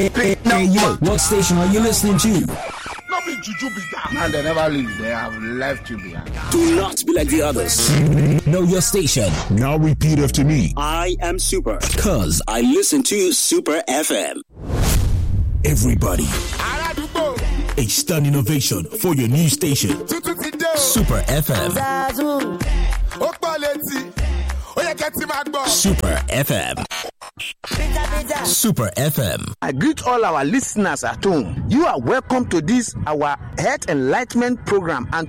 Hey yo, what station are you listening to? No be juju be that. Now they never leave. They have left you behind. Do not be like the others. Know your station. Now repeat after me. I am Super. Cause I listen to Super FM. Everybody, Aládùúgbò a stunning innovation for your new station. tuntun ti dé o. Super FM. Ó pọ̀ létí. Ó yẹ kẹ́ ti máa gbọ́. Super FM. Super FM. I greet all our listeners at home. You are welcome to this our Health Enlightenment Program and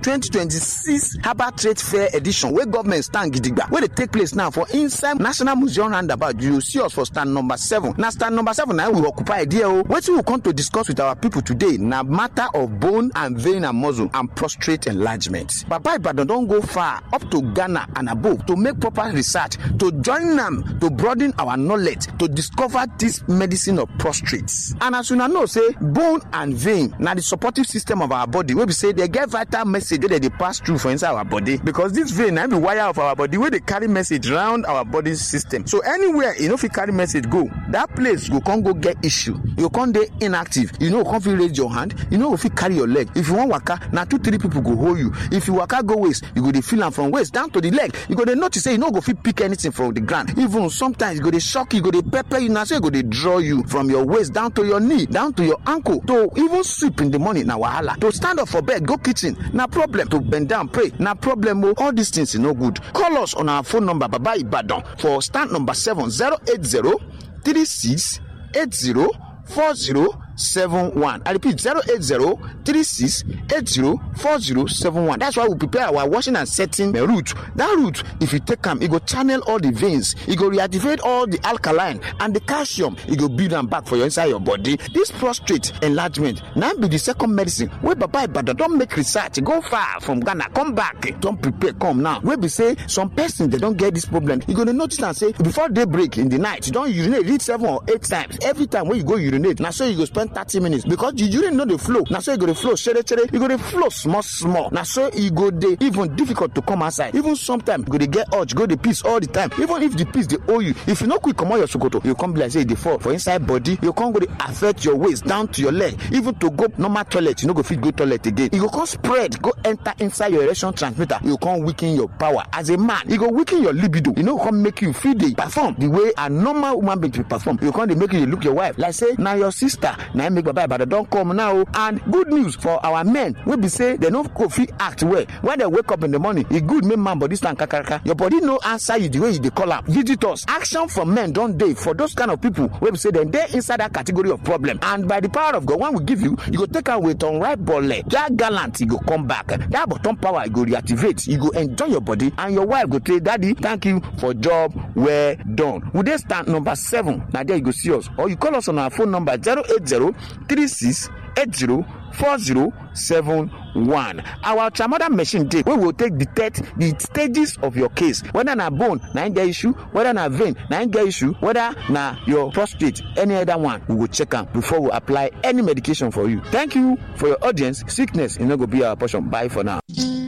2026 Harbour Trade Fair edition wey government stand gidigba wey dey take place now for inside National Museum roundabout. You see us for stand number seven. Na stand number seven na we occupy there o. Wetin we come to discuss with our people today na matter of bone and vein and muscle and prostate enlargement. Baba Ibadan don go far up to Ghana and above to make proper research to join am to broaden our knowledge to discover this medicine of prostate and as una know say bone and vein na the supportive system of our body wey be say dey get vital message wey dey dey pass through for inside our body because this vein na be wire of our body wey dey carry message round our body system so anywhere e no fit carry message go that place go come go get issue you go come dey inactive you no go come fit raise your hand you no go fit carry your leg if you wan waka na two three people go hold you if you waka go waist you go dey feel am from waist down to the leg you go dey notice say you no go fit pick anything from the ground even sometimes e go dey shock you e go dey pepper you na so e go dey draw you from your waist down to your knee down to your ankle to even sleep in the morning na wahala to stand up for bed go kitchen na problem to bend down pray na problem o all these things e no good call us on our phone number baba ibadan for stand number seven zero eight zero three six eight zero four zero seven one i repeat zero eight zero three six eight zero four zero seven one that's why we prepare our washing and setting uh, route that route if you take am e go channel all the veins e go reactivate all the alkaline and the calcium e go build am back for your inside your body this prostate enlargement na be the second medicine wey baba ibadan don make research go far from ghana come back don prepare come now wey be say some person dey don get this problem you go dey notice am say before day break in the night you don urinate reach seven or eight times every time wey you go urinate na so you go spend thirty minutes because the urine no dey flow na so e go dey flow shere shere e go dey flow small small na so e go dey even difficult to come outside even sometimes you go dey get urge go dey piss all the time even if the piss dey hold you if you no quick comot your sokoto you come be like say e dey fall for inside body you come go dey affect your waist down to your leg even to go normal toilet you no go fit go toilet again e go come spread go enter inside your erection transmitter you go come weaken your power as a man e go weaken your libido e no go come make you fit dey perform the way a normal woman being dey perform you go come dey make you dey look your wife like say na your sister na im make baba ibadan don come now o and good news for our men wey be say dem no go fit act well when dem wake up in the morning e good make man body stand kakaraka your body no answer you the way you dey call am visitors action from men don dey for those kind of people wey be say dem dey inside that category of problem and by the power of god when we give you you go take am with unripe bole that gallant e go come back that bottom power e go reactivate you go enjoy your body and your wife go say daddy thank you for job well done we dey stand number seven na there you go see us or you call us on our phone number zero eight zero three six eight zero four zero seven one our ultramoder machine dey wey go take detect the stages of your case whether na bone na im get issue whether na vein na im get issue whether na your prostate any other one we go check am before we apply any medication for you thank you for your audience sickness e no go be our portion bye for now.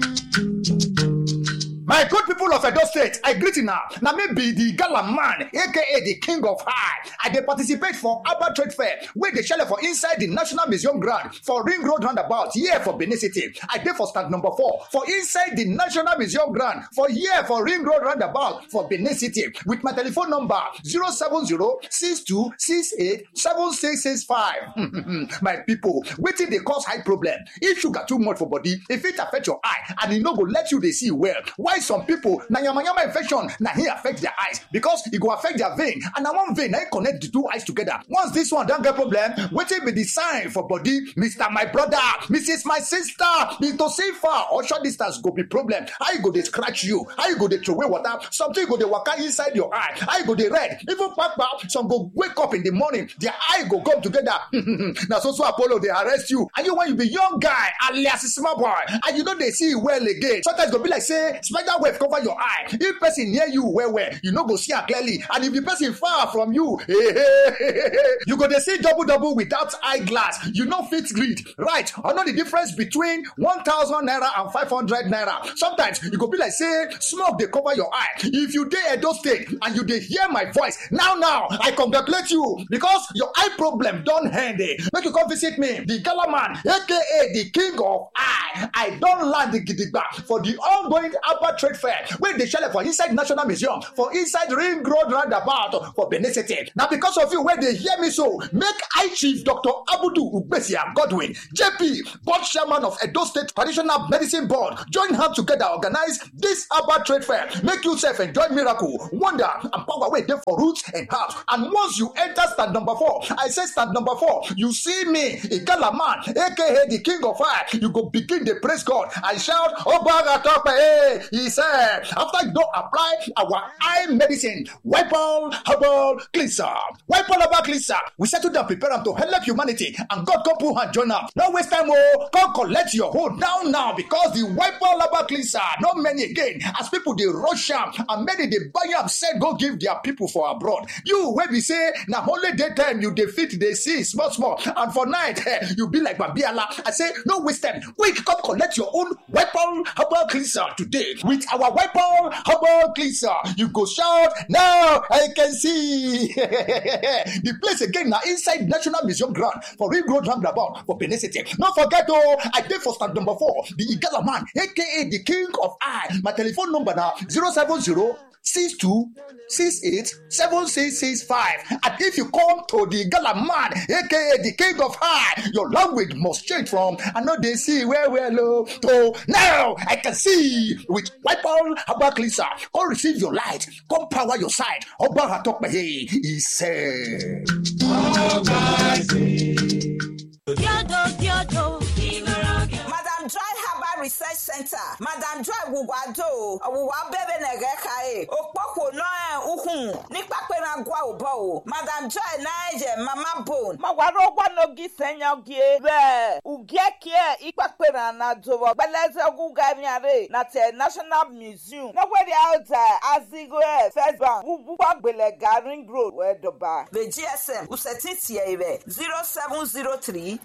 My good people of Edo State, I greet you now. Now me be the gala man, aka the king of high. I dey participate for Abba Trade Fair, where they shell for inside the National Museum ground for Ring Road roundabout, here for Benin City. I dey for stand number four for inside the National Museum ground for here for Ring Road roundabout for Benin City with my telephone number 070-6268-7665. my people, wetin dey cause high problem? If sugar too much for body, if it affect your eye and e no go let you dey see well, why some people na yamayama infection na hin affect their eyes because e go affect their vein and na one vein na hin connect the two eyes together once this one don get problem wetin be the sign for body mr my brother mrs my sister mr safer or short distance go be problem how e go dey scratch you how e go dey throway water something go dey waka inside your eye how e go dey red even kpakpa some go wake up in the morning their eye go come together na so so apollo dey arrest you and you when you be young guy alias small boy and you no dey see well again sometimes e go be like say spider spider web cover your eye if person near you well well you no go see am clearly and if the person far from you you go dey see double double without eye glass you no fit read right or know the difference between one thousand naira and five hundred naira sometimes e go be like say smoke dey cover your eye if you dey edo state and you dey hear my voice now now i congratulate you because your eye problem don end eh make you come visit me the gala man aka the king of eye i don land gidigba for the ongoing Abba trade fair wey dey shele for inside national museum for inside ring road roundabout for benin city na because of you wey dey hear me so make eye chief dr abudu ugbesia godwin jp board chairman of edo state traditional medicine board join hand together organize this Abba trade fair make you sef enjoy miracle wonder and power wey dey for roots and herbs and once you enter stand number four i say stand number four you see me igala man aka the king of fire you go begin dey praise god and shout obaga tope eh he said after you don apply our eye medicine wipol herbal cleanser wipol herbal cleanser we settle down prepare am to help humanity and god come put hand join am no waste time o come collect your own now now because the wipol herbal cleanser no many again as people dey rush am and many dey buy am sell go give their people for abroad you wey be say na only daytime you dey fit dey see small small and for night eh, you be like babiala i say no waste time quick come collect your own weapon herbal cleanser today with our weapon herbal cleanser you go shout now i can see the place again na inside national museum ground for ring road roundabout for benin city no forget o i dey for stand number four the igala man aka the king of eye my telephone number na zero seven zero six two six eight seven six six five and if you come to the gala man aka the king of high your language must change from i no dey see well well o to now i can see with wipol herbal cleanser come receive your light come power your side ọba atọpẹyẹ he said. Madam Joy Herbal Research Center, Madam Joy Wùwádò, ọ̀wùwá bẹ̀rẹ̀ nẹ̀gẹ̀ káyé, òpópó náà uhùn nípa pé na gwa òbọ̀ o. Madam Joy náà ẹ̀jẹ̀ mama bone. Mawaro gwanogi senyogie be ugekie ikpakpera na dovo gbeleze gugariare na te National Museum. Nowhere out azigo e First Bank wubukwa gbelega ring road wedoba. The GSM Useti Tiebe 0703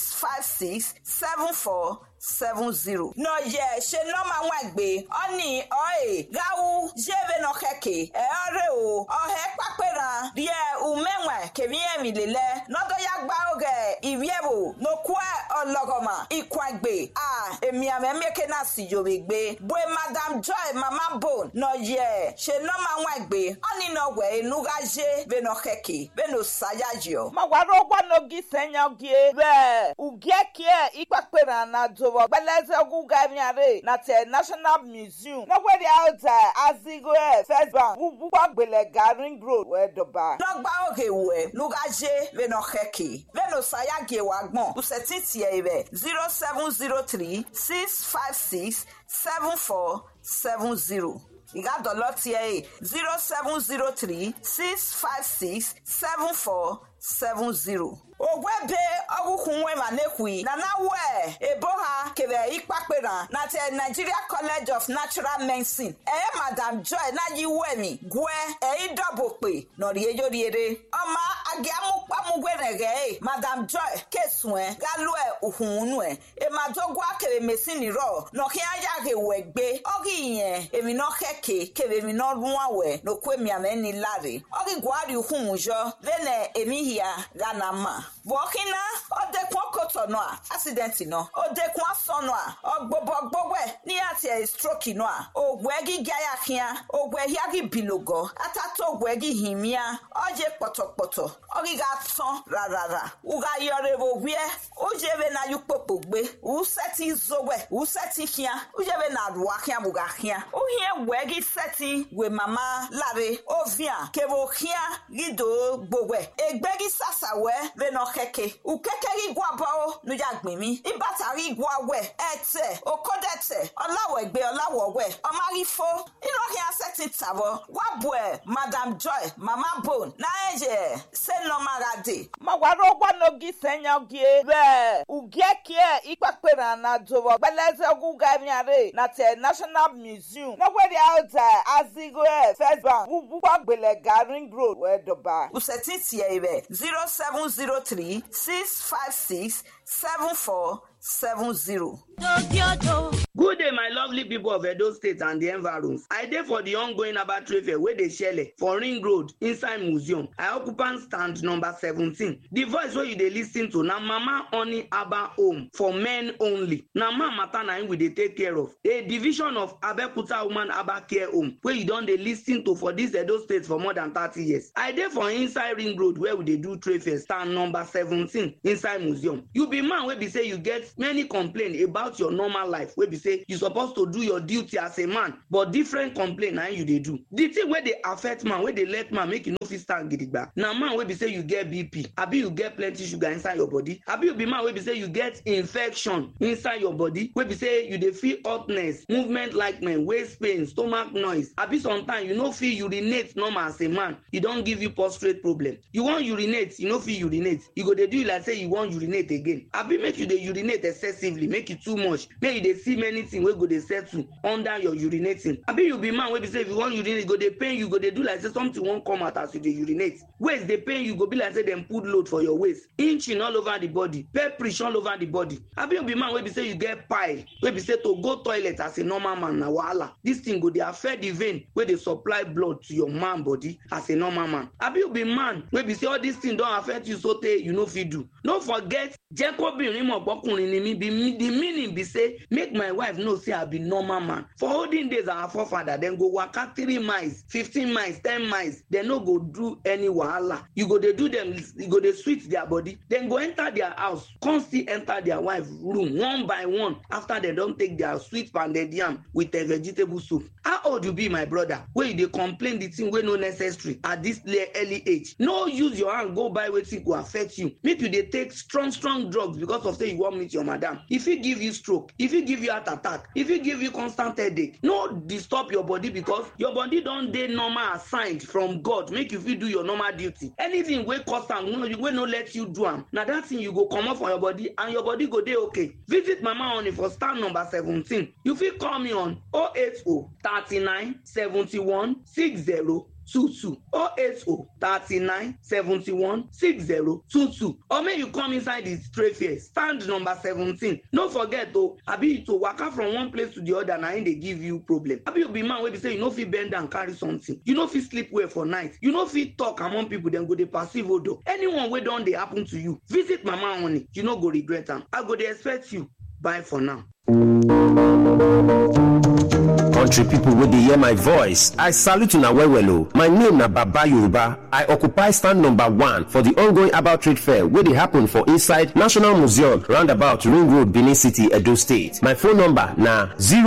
656 74 seven zero. nọ yẹ ṣe nọmba wọn gbé ọní ọyẹ gawu jẹbẹ nọ kẹkẹ ẹ ọrẹ o ọhẹ kpakpẹran diẹ umẹwẹ kẹmíẹmí lélẹ nọdọyàgbà ọgẹ ìwíẹwò nọkùẹ ọlọgọmà ìkwàgbé a èmìàmẹ mẹkẹ náà sì yòwé gbé bóyá madam joy mama bone nọ yẹ ṣe nọmba wọn gbé ọní nọ wẹ enuga jẹ bẹ nọ kẹkẹ bẹ nọ sayajọ. Mawaro gwanogi senyogie be ugekie ikpakpera na dovo gbeleze gugariare na te National Museum. Nowhere out azigo e First Bank wubukwa gbelega ring road wedoba. lọgba oge wẹ nugaje bẹnọ kẹkẹ bẹnọ sayage wa gbọn usẹti tiẹ rẹ zero seven zero three six five six seven four seven zero ìgádọ̀lọ́ tiẹ̀ yìí zero seven zero three six five six seven four seven zero. ogwebe ọgwụkwụ nwe ma nekwi na na wee ebo ha kere ikpakpera na te nigeria college of natural medicine ee madam joy na yi wemi gwe eyi dọbụkpe nọrọ eyoriere ọma agiamukpamugwenege madam joy kesue galue uhununue emadogwa kere mesini rọ nọkia ya gewe gbe ọgị ihe emi nọkeke kere emi nọrụa we n'okwe miameni lari ọgị gwari uhunjọ vene emihia gana ma bọkina ọdẹkùn ọkọtọnù a accident nọ ọdẹkùn asọnù a ọgbọbọgbọgbẹ ní àti ẹ stroke nù a ògùn ẹgí gayàkíá ògùn ẹhí agí bìlògọ atátó ògùn ẹgí hìmíà ọjẹ pọtọpọtọ ọgíga tán rárá uga yọrẹ òwúẹ ojebe na yukpopo gbé usẹti zowẹ usẹti kíá ojebe na ruwa kíá buga kíá ohie wẹgí sẹti wẹ mama láre ovia kebo kíá gido gbowẹ egbẹgí sàṣàwẹ bẹnà kẹkẹ ukẹkẹ gí guabọ nuyagbemi ibatari igwawẹ ẹtẹ okodẹtẹ ọláwẹgbẹ ọláwọwẹ ọmarifo ìlọrin asẹtin tàbọ wàbùẹ madam joy mama bone náẹyẹ sẹnọmarade. mọ̀wárọ̀ gbọ́nọ́gì sẹ́yọ̀gì bẹ́ẹ̀ ugẹ́kẹ́ ìpàpẹ̀rẹ̀ ànàdọ̀wọ̀ gbẹlẹ́sẹ̀ gúgàmìàrè nàtẹ̀ national museum nọ́gbẹ́rẹ́ àwùjọ azigo ẹ̀ first bank wúwúwọ́ gbẹlẹ̀gà ring road wẹ́ẹ́dọ̀bà. usẹ̀tì tiẹ̀ rẹ̀ zero seven zero three six five six seven four seven zero. Good day, my lovely people of Edo State and the environs. I dey for the ongoing Aba trade fair wey dey shele for Ring Road inside museum. I occupy stand number seventeen. The voice wey you dey lis ten to na Mama Honey Aba home for men only. Na man matter na im we dey take care of. A division of Abeokuta Woman Aba Care Home wey you don dey lis ten to for dis Edo State for more than thirty years. I dey for inside Ring Road where we dey do trade fair stand number seventeen inside museum. You be man wey be say you get many complain about your normal life wey be say you suppose to do your duty as a man but different complain na im you dey do the thing wey dey affect man wey dey let man make e no fit stand gidigba na man wey be say you get bp abi you get plenty sugar inside your body abi you be man wey be say you get infection inside your body wey be say you dey feel hotness movement likeness waist pain stomach noise abi sometimes you no fit urinate normal as a man e don give you prostate problem you wan urinate you no fit urinate e go dey do you like say you wan urinate again abi make you dey urinate excessively make e too much make you dey see many things wey go dey settle under your urinating abi you be man wey be say if you wan urinate e go dey pain you go dey do like say something wan come out as you dey urinate waist dey pain you go be like say dem put load for your waist inching all over the body pepperish all over the body abi you be man wey be say you get pile wey be say to go toilet as a normal man na wahala this thing go dey affect the vein wey dey supply blood to your man body as a normal man abi you be man wey be say all this thing don affect you so tey you no fit do no forget jẹ́ kóbìnrin mọ̀ pọ́kùnrin ni mi be me the meaning be say make my wife know say i be normal man for olden days our forefather dem go waka three miles fifteen miles ten miles dem no go do any wahala you go dey do dem you go dey sweet their body dem go enter their house come still enter their wife room one by one after dem don take their sweet pounded yam with a vegetable soup how old you be my brother wey you dey complain the thing wey no necessary at this early age no use your hand go buy wetin go affect you make you dey take strong strong drugs because of say you wan meet your madam e fit give you stroke e fit give you heart attack e fit give you constant headache no disturb your body because your body don dey normal assigned from god make you fit do your normal duty anything wey cause am wey no let you do am na that thing you go comot for your body and your body go dey okay visit mama honey for stand number seventeen you fit call me on 080 39 71 60 two two oh eight oh thirty nine seventy one six zero two two or make you come inside the trade fair stand number seventeen no forget o abi to waka from one place to the other na im dey give you problem abi you be man wey be say you no fit bend down carry something you no fit sleep well for night you no fit talk among people dem go dey perceive odo anyone wey don dey happen to you visit mama honey you no go regret am i go dey expect you bye for now. country pipo wey dey hear my voice i salute una well well o my name na baba yoruba i occupy stand number one for di ongoing about trade fair wey dey happen for inside national museum roundabout ring road benin city edo state my phone number na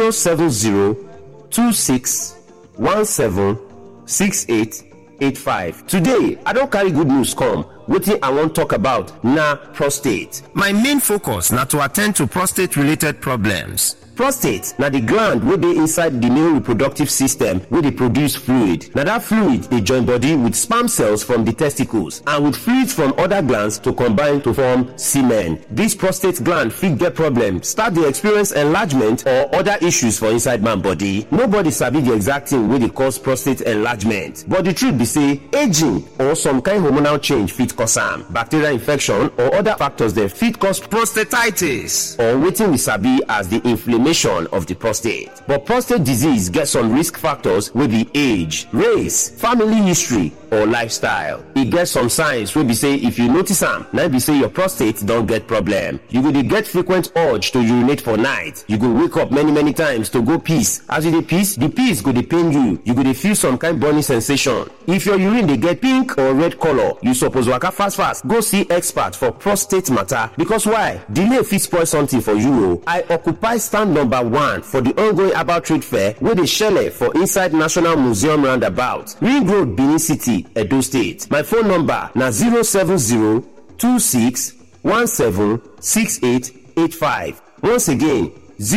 07026176885 today i don carry good news come wetin i wan talk about na prostate my main focus na to attend to prostate related problems prostate na di gland wey dey inside di male reproductive system wey dey produce fluid na dat fluid dey join body with sperm cells from di testicles and with fluids from oda glands to combine to form semen dis prostate gland fit get problem start dey experience enlargement or oda issues for inside man body nobody sabi di exact thing wey dey cause prostate enlargement but di truth be say aging or some kind hormonal change fit cause am bacterial infection or oda factors dem fit cause prostatitis or wetin we sabi as di inflammation of the prostate. But prostate disease get some risk factors wey be age, race, family history, or lifestyle. E get some signs wey be say if you notice am, na be say your prostate don get problem. You go dey get frequent urge to urinate for night. You go wake up many many times to go piss. As you dey piss, the piss go dey pain you. You go dey feel some kind burning sensation. If your urine dey get pink or red color, you suppose waka fast fast go see expert for prostate matter because why? Delay fit spoil something for you o. I occupy stand number one for the ongoing about trade fair wey dey shele for inside national museum roundabout ring road benin city edo state my phone number na 07026 26176885. Once again,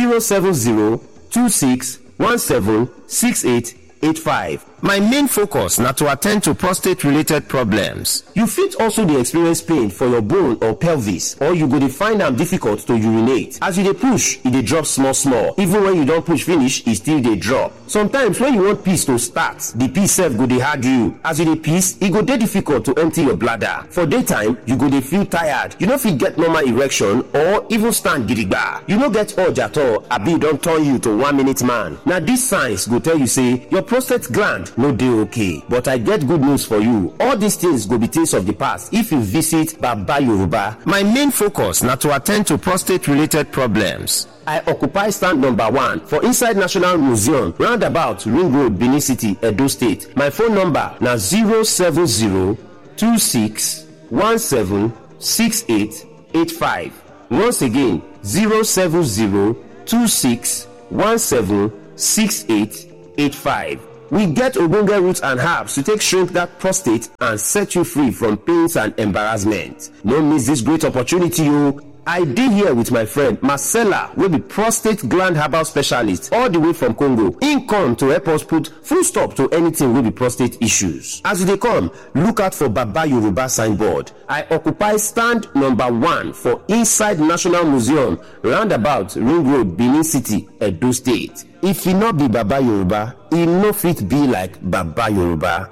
07026176885. My main focus na to attend to prostate related problems. You fit also dey experience pain for your bone or pelvis or you go dey find am difficult to urinate. As you dey push, e dey drop small small. Even when you don push finish, e still dey drop. Sometimes when you want piss to start, the piss sef go dey hard you. As you dey piss, e go dey difficult to empty your bladder. For daytime, you go dey feel tired. You no fit get normal erection or even stand gidigba. You no get urge at all abi e don turn you to one minute man. Na these signs go tell you say your prostate gland no dey okay but i get good news for you all these things go be things of the past if you visit baba yoruba my main focus na to attend to prostate related problems I occupy stand number one for inside National Museum, roundabout Ring Road, Benin City, Edo State. My phone number na 07026176885. Once again, 07026176885. We get ogbonge roots and herbs to take shrink that prostate and set you free from pains and embarrassment. No miss this great opportunity o. I dey here with my friend Marcella wey be prostate gland herbal specialist all the way from Congo. Im come to help us put full stop to anything wey be prostate issues. As you dey come, look out for Baba Yoruba signboard. I occupy stand number one for inside National Museum roundabout Ring Road, Benin City, Edo State. If e no be Baba Yoruba, e no fit be like Baba Yoruba.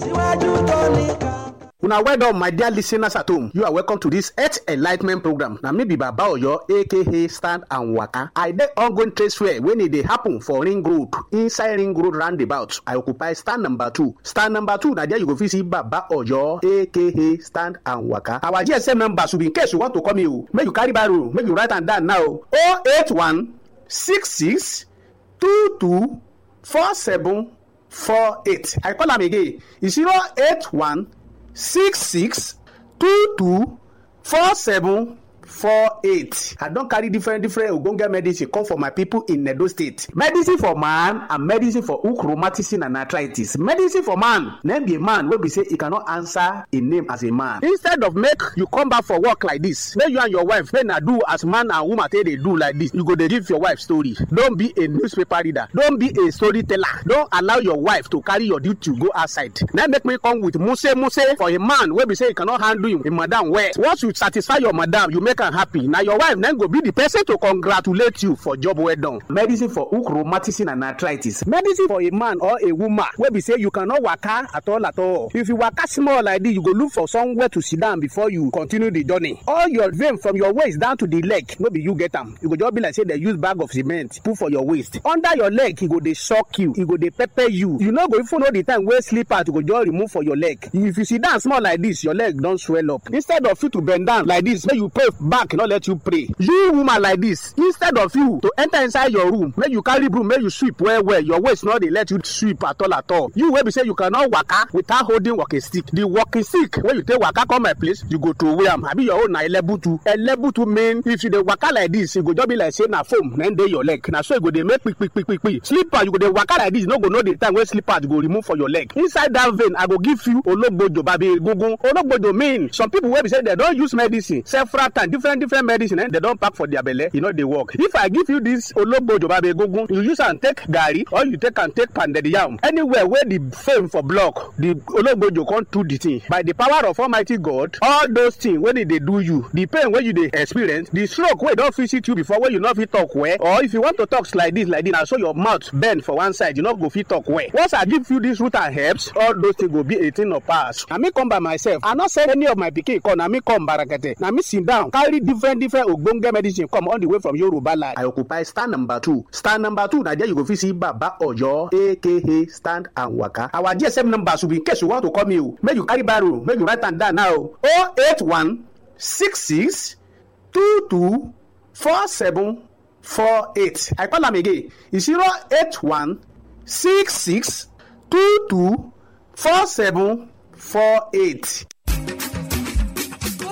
una well done my dear listeners at home you are welcome to this health enlightment program na me be baba oyo aka stand and waka i dey ongoing trade fair wey e dey happen for ring road inside ring road roundabout i occupy stand number two stand number two na there you go fit see baba oyo aka stand and waka our gsm number should be in case you want to call me o make you carry barrow make you write am down now o eight one six six two two four seven four eight i call am again e zero eight one six six two two four seven four eight i don carry different different ogbonge medicine come for my people in edo state medicine for man and medicine for hook rheumatism and arthritis medicine for man name be a man wey be say e cannot answer a name as a man instead of make you come back for work like this make you and your wife make na do as man and woman take dey do like this you go dey give your wife story don be a newspaper reader don be a storyteller don allow your wife to carry your duty go outside na make me come with muse muse for a man wey be say e cannot handle him, him madam well once you satisfy your madam you make am happy na your wife na go be the person to congratulate you for job well done. medicine for hook rheumatism and arthritis medicine for a man or a woman wey be say you cannot waka at all at all if you waka small like this you go look for somewhere to sit down before you continue the journey all your vein from your waist down to the leg no be you get am you go just be like say dem use bag of cement put for your waist under your leg e go dey shock you e go dey pepper you you no go even know the time wey slipper to go just remove for your leg if you sit down small like this your leg don swell up instead of you to bend down like this make you pray back no let you pray you woman like this instead of you to enter inside your room make you carry broom make you sweep well well your waist no dey let you sweep at all at all you wey be say you cannot waka without holding walking stick the walking stick wey you take waka come my place you go throway am abi your own na elebutu elebutu mean if you dey waka like this e go just be like say na foam na dey your leg na so e go dey make kpikpikpikpi slipper you go dey waka like this you no go know the time wey slipper go remove for your leg inside that vein i go give you ologbojo babi egungun ologbojo mean some people wey be say dem don use medicine several times different different medicine eh, dem don pack for their belle e no dey work if i give you this ologbojo babe egungun you use am take garri or you take am take pounded yam anywhere wey the fame for block the ologbojo come do the thing by the power of almighty god all those things wey dey dey do you the pain wey you dey experience the stroke wey don visit you before wey you no fit talk well or if you want to talk like this like this na so your mouth bend for one side you no go fit talk well once i give you this root and herbs all those things go be a thing of past na me come by myself i no send any of my pikin come na me come barakete na me sit down carry different different ogbonge medicine come all the way from yoruba land. i occupy stand number two stand number two na there you go fit see baba oyo aka stand and waka our gsm number should be in case you want to call me o make you carry barrow make you write am down now o oh eight one six six two two four seven four eight i call am again e zero eight one six six two two four seven four eight.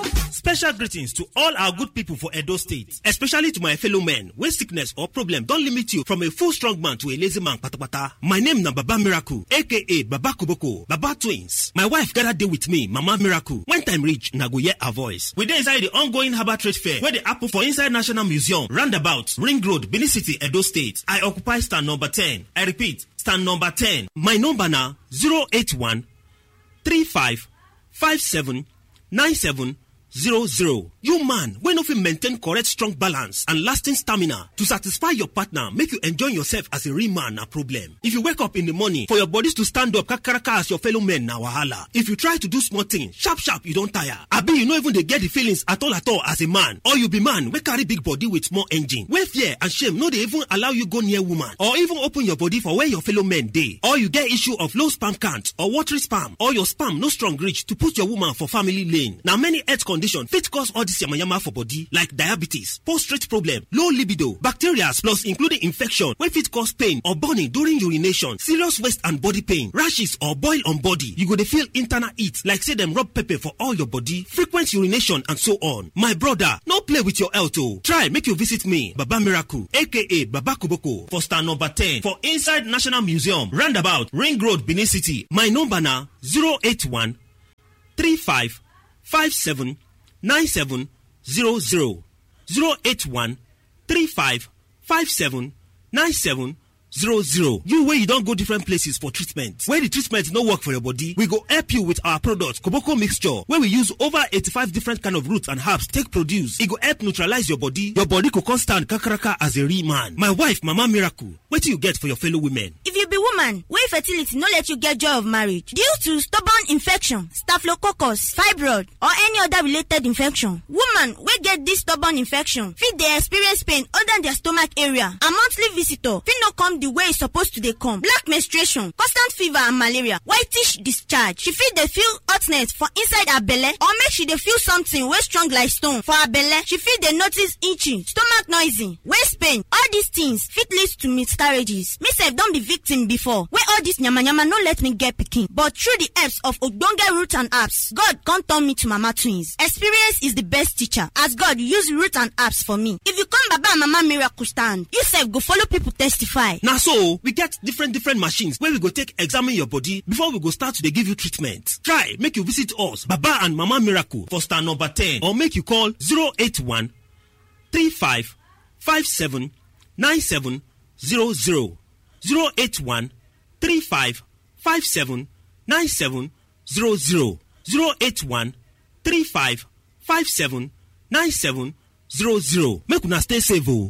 Special greetings to all our good people for Edo State, especially to my fellow men when sickness or problem don limit you from a full strong man to a lazy man patapata. My name na Baba Miracle, aka Baba Koboko, Baba Twins. My wife gather dey with me, Mama Miracle. When time reach, na go hear her voice. We dey inside the ongoing Harbour Trade Fair wey dey happen for inside National Museum, roundabout, Ring Road, Benin City, Edo State. I occupy stand number 10. I repeat, stand number 10. My number na 081 35 57 97 00. You man wey no fit maintain correct strong balance and lasting stamina to satisfy your partner make you enjoy yourself as a real man na problem. If you wake up in the morning for your bodies to stand up kakaraka as your fellow men na wahala. If you try to do small thing sharp sharp you don tire. Abi you no even dey get the feelings at all at all as a man or you be man wey carry big body with small engine wey fear and shame no dey even allow you go near woman or even open your body for where your fellow men dey. Or you get issue of low sperm count or watery sperm or your sperm no strong reach to put your woman for family lane. Na many health conditions fit cause all this yamayama for body like diabetes, prostate problem, low libido, bacteria plus including infection wey fit cause pain or burning during urination, serious waist and body pain, rashes or boil on body. You go dey feel internal heat like say dem rub pepper for all your body, frequent urination and so on. My brother, no play with your health o. Try make you visit me, Baba Miracle aka Baba Koboko for stand number 10 for inside National Museum, roundabout Ring Road, Benin City. My number na 081 35 57 97 00 081 35 57 97 00. You wey you don go different places for treatment. When the treatment no work for your body, we go help you with our product Koboko mixture wey we use over 85 different kind of roots and herbs take produce. E go help neutralize your body. Your body go come stand kakaraka as a real man. My wife Mama Miracle, wetin you get for your fellow women? If you be woman wey fertility no let you get joy of marriage due to stubborn infection, staphylococcus, fibroid or any other related infection, woman wey get this stubborn infection fit dey experience pain under their stomach area and monthly visitor fit no come the way e suppose to dey come, black menstruation, constant fever and malaria, whitish discharge. She fit dey feel hotness for inside her belle or make she dey feel something wey strong like stone for her belle. She fit dey notice itching, stomach noisy, waist pain. All these things fit lead to miscarriages. Me sef don be victim before wey all this yamayama no let me get pikin but through the helps of ogbonge root and herbs God come turn me to mama twins. Experience is the best teacher as God use root and herbs for me. If you come baba and mama miracle stand, you sef go follow people testify. Na so we get different different machines wey we go take examine your body before we go start to dey give you treatment. Try make you visit us Baba and Mama Miracle for stand number 10 or make you call 081 35 57 97 00 081 35 57 97 00 081 35 57 97 00 make una stay safe o.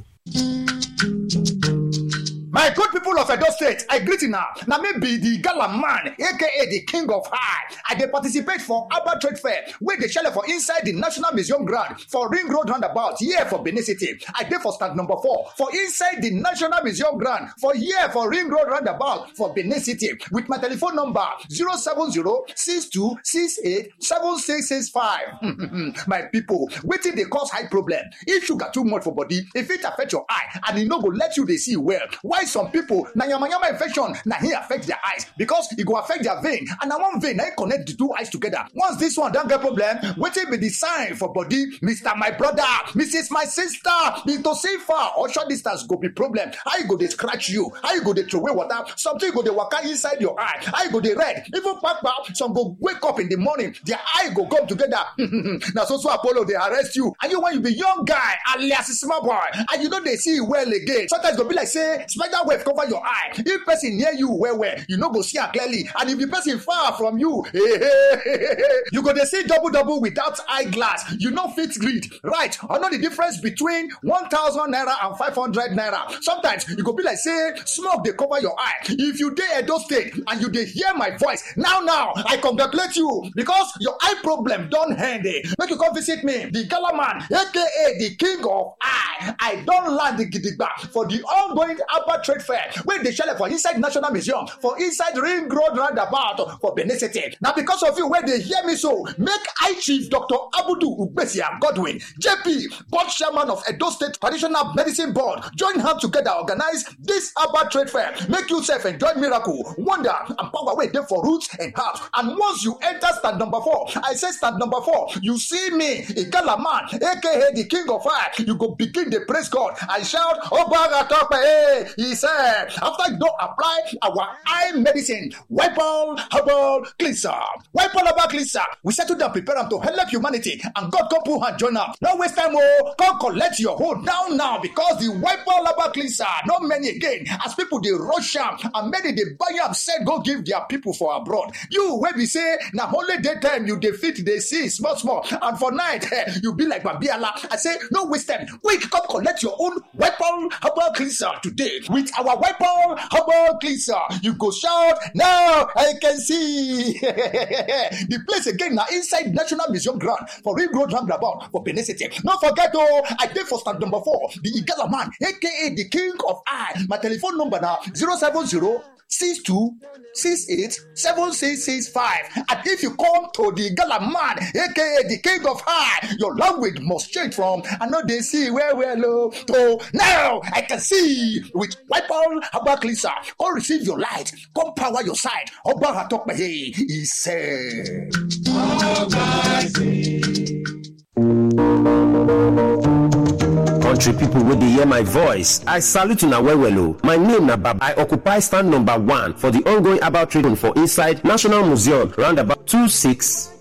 My good people of Edo State, I greet you now. Now maybe the gala man, aka the king of high. I dey participate for Abba Trade Fair, where they shell for inside the National Museum ground for Ring Road roundabout, here for Benin City. I dey for stand number four for inside the National Museum ground for here for Ring Road roundabout for Benin City with my telephone number 070-6268-7665. my people, wetin dey cause high problem? If sugar too much for body, if it affect your eye and e no go let you dey see well, why some people na yamayama infection na hin affect their eyes because e go affect their vein and na one vein na hin connect the two eyes together once this one don get problem wetin be the sign for body mr my brother mrs my sister mr safer or short distance go be problem how e go dey scratch you how e go dey throway water something go dey waka inside your eye how e go dey red even kpakpa some go wake up in the morning their eye go come together na so so apollo dey arrest you and you when you be young guy alias small boy and you no dey see well again sometimes e go be like say spider web cover your eye if person near you well well you no go see am clearly and if the person far from you you go dey see double double without eyeglass you no fit read right or know the difference between one thousand naira and five hundred naira sometimes e go be like say smoke dey cover your eye if you dey edo state and you dey hear my voice now now i congratulate you because your eye problem don end eh make you come visit me the gala man aka the king of eye i don land gidigba for the ongoing Abba trade fair wey dey shele for inside national museum for inside ring road roundabout for benin city na because of you wey dey hear me so make high chief dr abudu ugbesia godwin jp board chairman of edo state traditional medicine board join hand together organize dis herbal trade fair make you sef enjoy miracle wonder and power wey dey for roots and herbs and once you enter stand number four i say stand number four you see me igala man aka the king of fire you go begin dey praise god and shout obaga tope eh he said after you don apply our eye medicine wipol herbal cleanser wipol herbal cleanser we settle down prepare am to help humanity and god come put hand join am no waste time o come collect your hold now now because the wipol herbal cleanser no many again as people dey rush am and many dey buy am sell go give their people for abroad you wey be say na only day time you dey fit dey see small small and for night eh, you be like babiala i say no waste time quick come collect your own weapon herbal cleanser today with our weapon herbal cleanser you go shout now i can see the place again na inside national museum ground for ring road roundabout for benin city no forget o i dey for stand number four the igala man aka the king of eye my telephone number na zero seven zero six two six eight seven six six five and if you come to the gala man aka the king of high your language must change from i no dey see well well o to now i can see with wipol herbal cleanser come receive your light come power your side ọba atọpẹyẹ he said. country people wey dey hear my voice i salute una well well o my name na baba i occupy stand number one for the ongoing herbal trading for inside national museum roundabout two six